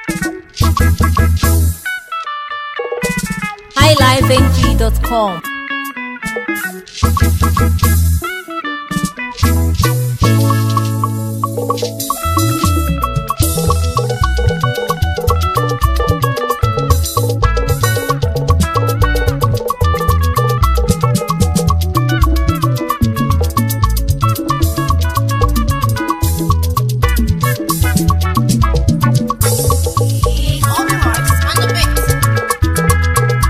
highlifeng.com. All the marks on the mix.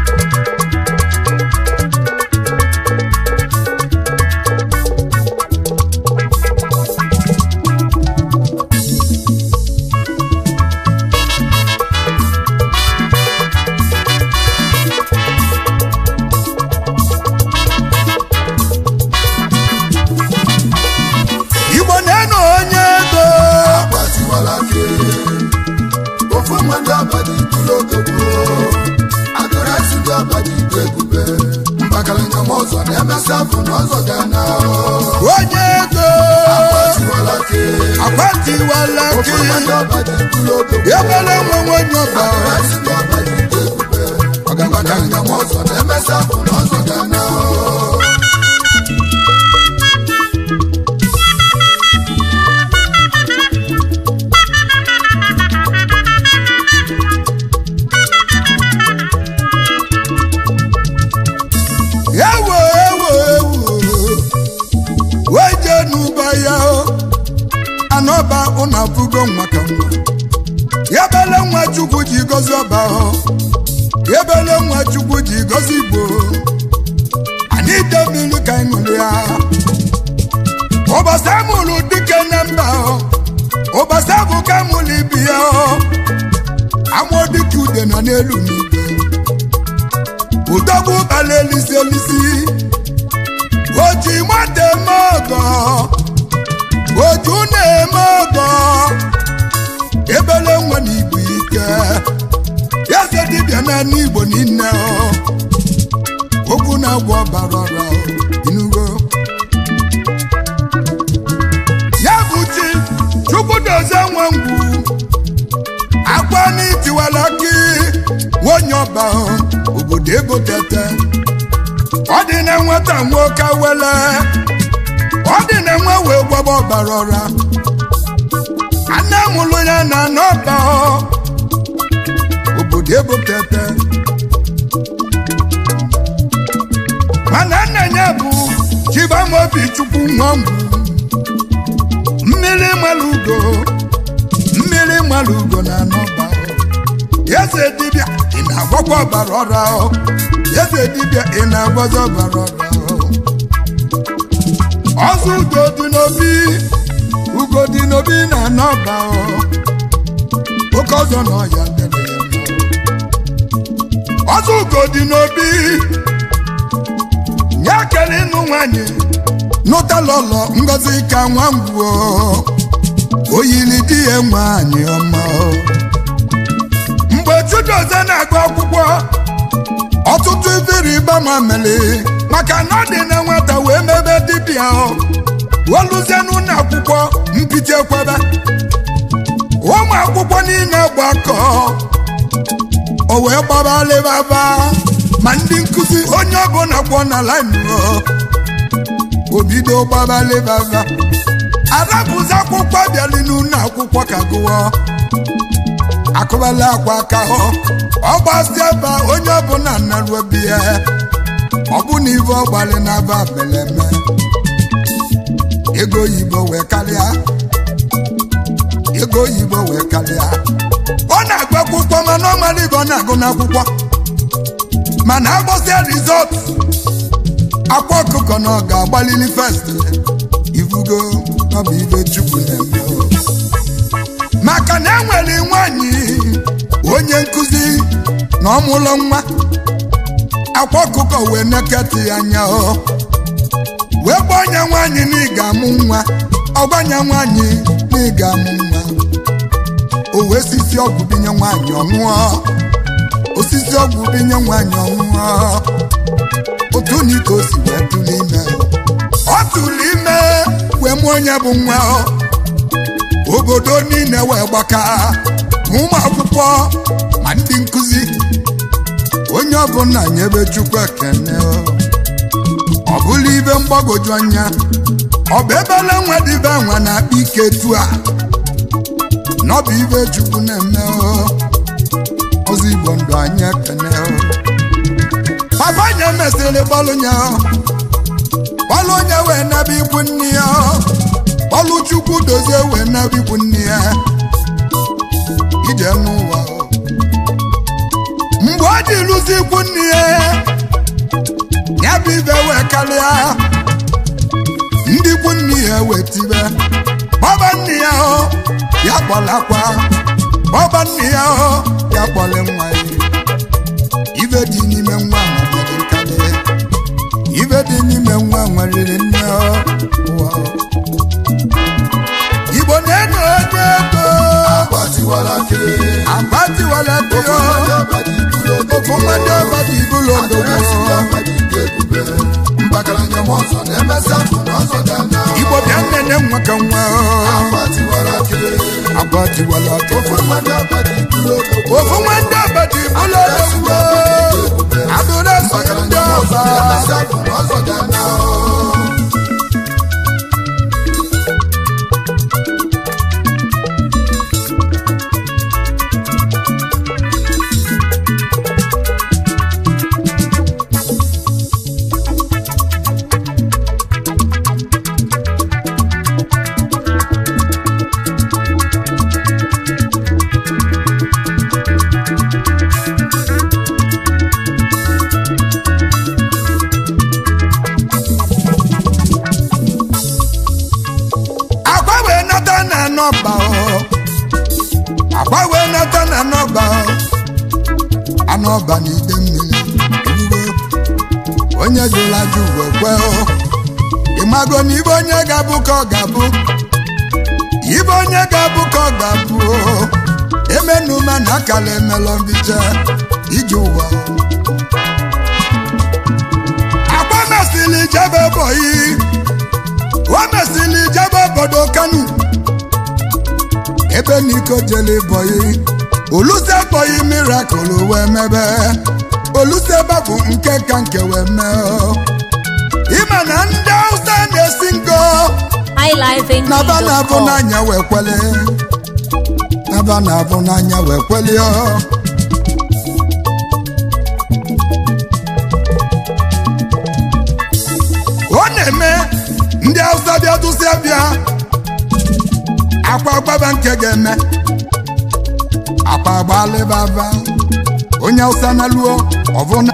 igbo na-enu onye ego agbatiwala ke ofu mmadụ abadi tụrụ ogogbo adọrasị ndị abadi ite ebube mbakarịnya ma ọzọ na-emesị afụ na ọzọ ga na onye ego agbatiwala ke akwatiwala ofu gị mmadụ abadi tụrụ ogogbo ebele nwe nwenye ọba adọrasị ndị abadi ite ebube mbakarịnya ma ọzọ na-emesị afụ na ọzọ ga na ewo ewo ewo weje n'ụba ya o anọba ụnụ abụgo nwa ka nwa ya bele nwa chukwu ji gozi ọba o ya bele nwa chukwu ji gozi igbo anyị ide mmiri ka anyị ṅụrụ ya ụbọchị amụrụ dike na mba o ụbọchị abụ ka amụrụ ibi ya o amụọ dike ude nọ n'elu n'igwe udogbu bala elisi elisi oji nwata eme ọgọ oju na-eme ọgọ ebele nwa na igbo ike eze dibịa na igbo niile ọ. okwu na-agwọ ọbara ọra ọ, inugo ya bụ chi chukwu dozie nwa ngwu akwa n'itiwala gị nwonye ọba ọ, obodo ego tete ọ dị na nwata nwoke wele ọ dị na nwa wee gbaba ọbara ọra anne mụlụ ya na n'ọba ọ, obodo ego tete mana nna ya bụ chibamobi chukwu nwa ngwu mmiri mara ugo mmiri mara ugo na n'ọba ọ. eze dibịa ị na-agwakwa ọbara ọra ọ eze dibịa ị na-agwazi ọbara ọra ọ ọzọ ugo dị n'obi ugo dị n'obi na n'ọba ọ oke ọzọ na ọya debe ya mma ọzọ ugo dị n'obi nye kele ịnụ nwanyị nụtalọlọ ngozi ka nwa ngwuo oyili di ya nwanyị ọma ọ mgbe chudoze na-agụ akwụkwọ ọtụtụ ifere ịba ma mere maka na ọ dị na nwata wee mebe dibịa ọ weluzie n'ụlọ akwụkwọ mpite ekwebe ụmụ akwụkwọ niile gbakọ o wee gbaba alịbaba ma ndị nkụzi onye ọbụla kwọ na laịnụ o bido gbaba alịbaba arabụzi akwụkwọ bịali n'ụlọ akwụkwọ ka gụọ akụbala akwa aka hụ ọgbasi ebe a, onye ọbụla narụ obi ya ọ bụ na ibe ọgbalị na-aba beleme ego oyibo wee karịa ego oyibo wee karịa ọ na-agụ akwụkwọ mana ọ mara ibe ọ na-agụ n'akwụkwọ mana agbọsịa rizọt akwa ọkụkọ na ọ ga-agbalili fest ifugo ọ bụ ibe chukwu na-eme o. maka na enwere nwanyị onye nkụzi na ọmụlọ nwa akwa ọkụkọ wee neketị ya anya ọ wee gba ọnya nwanyị na ị ga-amụ nwa ọgbanya nwanyị na ị ga-amụ nwa o wee sisi ọgwụ binye nwanyị ọṅụọ osisi ọgwụ binye nwanyị ọṅụọ otu na ike o si wee tụrụ ime ọ tụrụ ime wee mụọ onye bụ nwa ọ obodo niile wee gbaka ma ụmụ akwụkwọ ma ndị nkụzi onye ọbụla nyebe chukwu ekene ọ bụla ibe mgbagwoju anya ọ bụ ebele nwa dịbe nwa na-akpa ike tu a n'ọbụ ibe chukwu na-eme ozi igbo ndụ anyị ekene papa nye mesịrị bọlụ nya bọlụ onye wee nebe ikwu nne ya bọlụ chukwu dozie wee nebe ikwu nne ya ije n'ụwa mgbe ọ dị lụzi ikwu nne ya ya bụ ibe wee karịa ndị ikwu nne ya wee tibe bọba nne ya hụ ya kpọlakwa bọba nne ya hụ ya kpọle nwa ya ibe dị n'ime nwa mmadụ nkarị ibe dị n'ime nwa nweriri nne ụwa igbo na-eno onye ego agbatiwala ke agbatiwala ego ofu mmadụ ọbadị ibulu odogbo mbakaranya m ọzọ na-emesi afụ n'ọzọ dị anya igbo bịa nnene nwa ka nwa agbatiwala ke agbatiwala ego ofu mmadụ abadi ibulu odogbo ofu nwanne ọbadị ibulu odogbo adụrụ esonye ndị mbakaranya m ọzọ ọba na-emesi afụ n'ọzọ dị anya agwa wee nata na nọba o agwa wee nata na nọba o anọba na ide mmiri erugo onye jụrụ ajụ wee kwe o ịmago na ibe onye ga-abụ ka ọ ga-abụ ibe onye ga-abụ ka ọ ga-abụ o emenume na akala emelọ mbiche ije ụwa agwa mesịrị jebe bọyị o mesịrị jebe obodo kanu ebe n'iko jele bọyị oluse bọyị mirakụl wee mebe oluse bụ nke ka nke wee mee o. ime na ndị hausa na-esi ngo naba na-abụ highlifeng.com. n'anya wee kwele naba na-abụ n'anya wee kwele o. ọ na-eme ndị hausa bịa dụsịa bịa akwa gbaba nke ga-eme akpa gbalịbaba onye hausa na luo ọbụna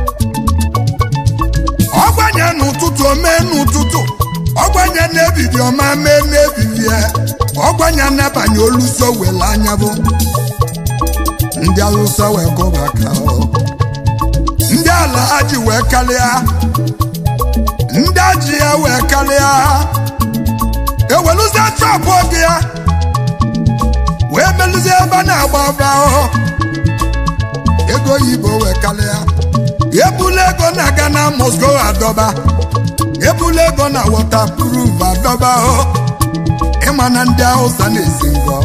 ọgbanye n'ụtụtụ omee n'ụtụtụ ọgbanye n'ebidi ọma mee n'ebibie ọgbanye n'abanye oluso wele anya bụ ndị hausa wee kụba aka ọ. ndị ala ha ji wee karịa ndị aji ya wee karịa eweluzie chọpụ oge ya wee melụzie ebe a na-agba ọba ahụ ego oyibo wee karịa ebula ego na-aga na Moscow adọba ebula ego na waterproof adọba ahụ ịma na ndị Hausa na-esi ngọ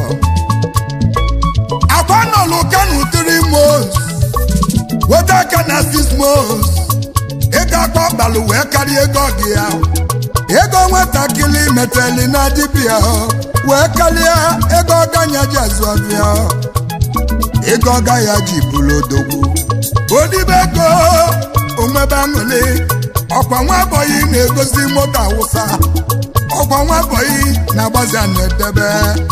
akwa nọlụ kanu three months weta aka na six months ego akpa ọkpalụ wee karịa ego gị ya ego nwatakịrị meteli na dibịa wee karịa ego ọganya ji azụ ọbịa ego ọga ya ji bụrụ odogwu odibe ego onwebe aṅụrị ọkwa nwa bọyị na-egosi moto awụsa ọkwa nwa bọyị na-agbazi a na-edebe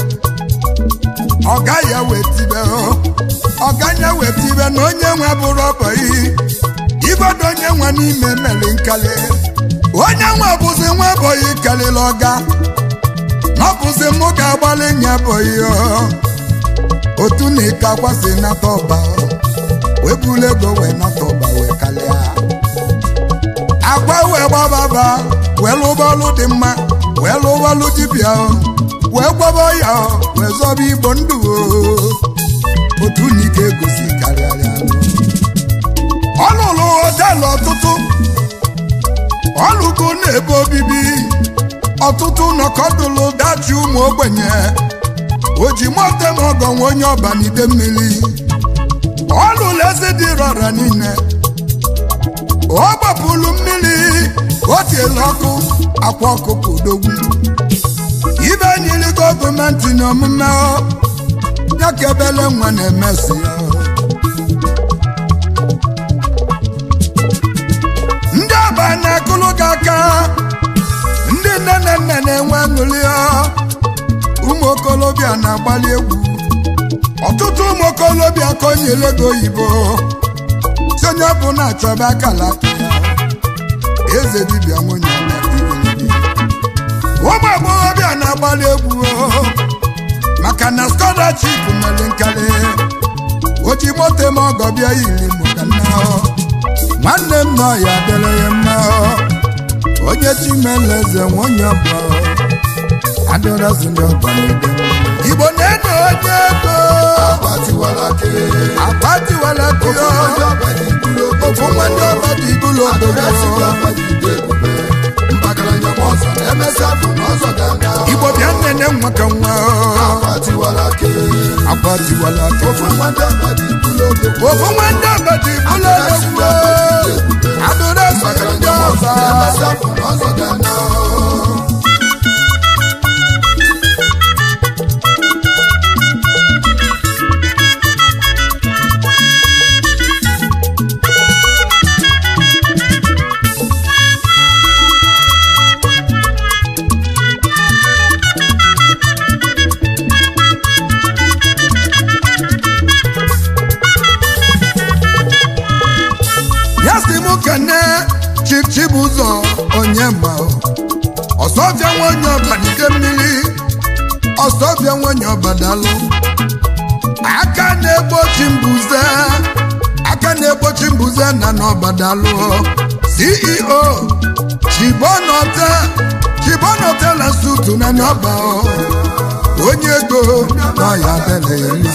ọga ya wee tibe ọganya wee tibe na onye nwe bụrụ ọbọyị igodo onye nwe n'ime meli nkali onye nwe bụzi nwa bọyị kalịla ọga na ọ bụzi mụ ga-agbalị nya bọyị otu na ike akwasị nata ọba wee bulu ego wee nata ọba wee kalịa agwa wee gbababa wee lụba ọlụ dị mma wee lụba ọlụ dibịa wee gwaba ya wee zọba igbo ndụ otu na ike egosi karịarịa ọ lụrụ họteelụ ọtụtụ ọ lụgo n'ebe obibi ọtụtụ nọkọdụlụ dachi ụmụ ogbenye o ji mote m ọgọ nwe onye ọba n'ide mmiri ọ lụrụ eze dị rọra niile ọ gbapụrụ mmiri o tiela ọkụ akwa ọkụkọ odogwu ibe nyiri gọọmenti n'omume ọ ya ka ebele nwa na-emesi ya ndị ọba na-akụlụ gị aka ndị nne na nna na-enwe aṅụrị ọ ụmụ okolobịa na-agbalị egwu ọtụtụ ụmụ okolobịa ka o nyere ego oyibo si onye ọ bụ na-achọba akala aka ya eze dibịa nwunye ọma igirigi. ụmụ agbọghọbịa na-agbalị egwu o, maka na scholarship mere nkarị o ji moto eme ọgọ bịa yiri mụka nna ọ. nwanne m nọ ya dịrị ya mma ọ. onye chimeleze nwunye ọba adịrọzi ndị ọba n'ebe igbo na-eno onye ego agbatiwalake agbatiwala kụọ ndị ọba ji bụrụ ofu nwa ndị ọba dị ibulu adịrasị ndị obodo ọba ji dị ebube mpakara njem ọzọ na-emesịa bụ n'ọzọ ga-aga igbo bịa nnene nwa ka nwa agbatiwalake agbatiwala ofu nwa ndị ọba ji bụrụ odogwu ofu nwa ndị ọba dị ibulu obodo adịrọzi mpakara ndị njem ọzọ ọba na-emesịa bụ n'ọzọ ga-aga ya si mụ kene chief chibụzọ onye ma ọsọbịa nwa onye ọba n'ide mmiri ọsọbịa nwa onye ọba dalụ aka na-egbochi mbuze aka na-egbochi mbuze na n'ọba dalụ ceo chibonote chibonote na sutu na n'ọba onye ego na ya dele ya mma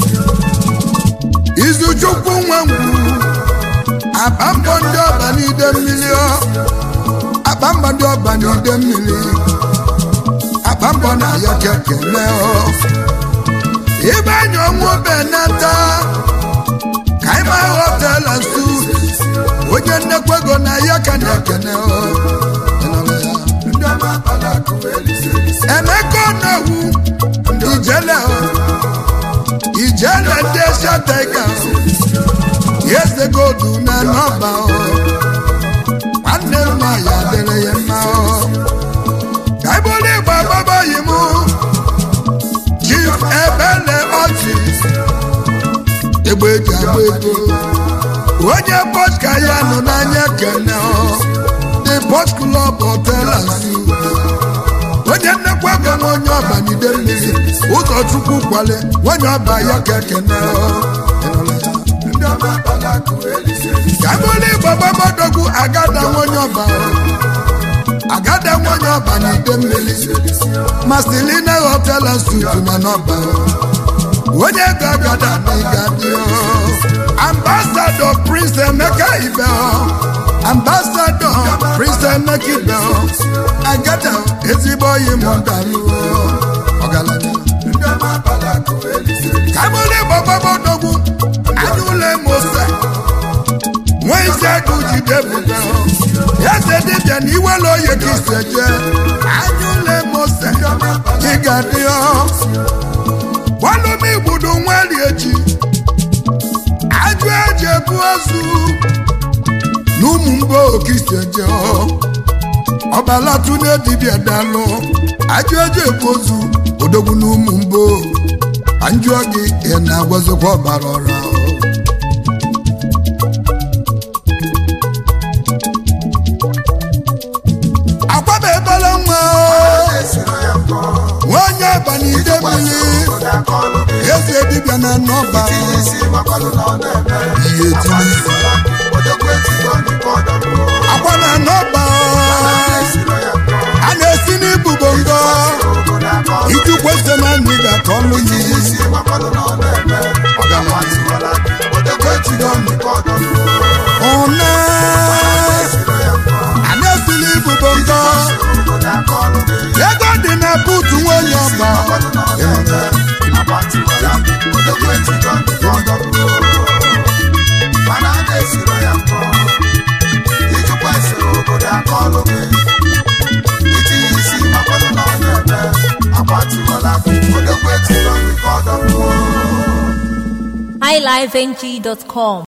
izuchukwu nwa ngwu akpa mbọ ndị ọba n'ide mmiri ọ akpa mbọ ndị ọba n'ide mmiri akpa mbọ na ya kekele ọ ibe anya ọnwụ benata ka ịma họtela su onye nnekwa ego na ya ka na-ekene ọ Ịnụrụ ya? ndị ọma akpala akụ elise elise emeka ọnawu ijele ọ ijele ndị esha taiga eze godu na nọba ọ nwanne mma ya dịrị ya mma ọ ka ibụrụ igba gbabaghị m chief ebele ọchị egbe eji agba ego onye pọt ka ya nọ n'anya kene ọ the pọt club hotel and suites onye nnekwa ego nwa onye ọba n'ide mmiri ụzọchukwu kwale onye ọba ya ka ekene ọ Ịnụrụ ya? ndị ọma akpala akụ elise elise kabụlụ igbo gbabadogwu agada nwonye ọba agada nwonye ọba na ide mmiri mastilina hotel and suites na n'ọba onye ego agada na ịgadị ambasadọ prince emeka ibe ambasadọ prince emeka ibe agada ezigbo oyi mọdalụ ọgaranya ndị ọma akpala akụ elise elise kabụlụ igbo gbabadogwu anyụle mose nwa isi agụ jide bụga eze dibịa na iwere oye ka ise jee anyụle mose ịga dị gbalụm igbudu nwari echi ajụ eji ebu ozu na ụmụ mgbe okise jee ọbalatu na dibịa dalụ ajụ eji ebu ozu odogwu na ụmụ mgbo anjụọ gị ị na-agwazikwa ọbara ọra akwaba ebele nwa esiro ya mbọ nwanyị abalị ide mmiri obodo aka ọlụ gị eze dibịa na nnọba tinye isi gbakwalụ na ọ na-eme ihe tinye isi odogwu etigo ndị ka ọ dọgbuo akwa na nnọba esiro ya mbọ a na-esi n'ibu bongo obodo aka ọlụ ijukwu ese na anyị ga-ka ọlụ yi isi gbakwalụ na ọ na-eme ọgamaziwala odogwu etigo ndị ka ọ dọgbuo ụna esiro ya mbọ a na-esi n'ibu bongo obodo aka ọlụ gị ego dị na buutu nwanyị ọba gbakwalụ na ọ na-eme highlifeng.com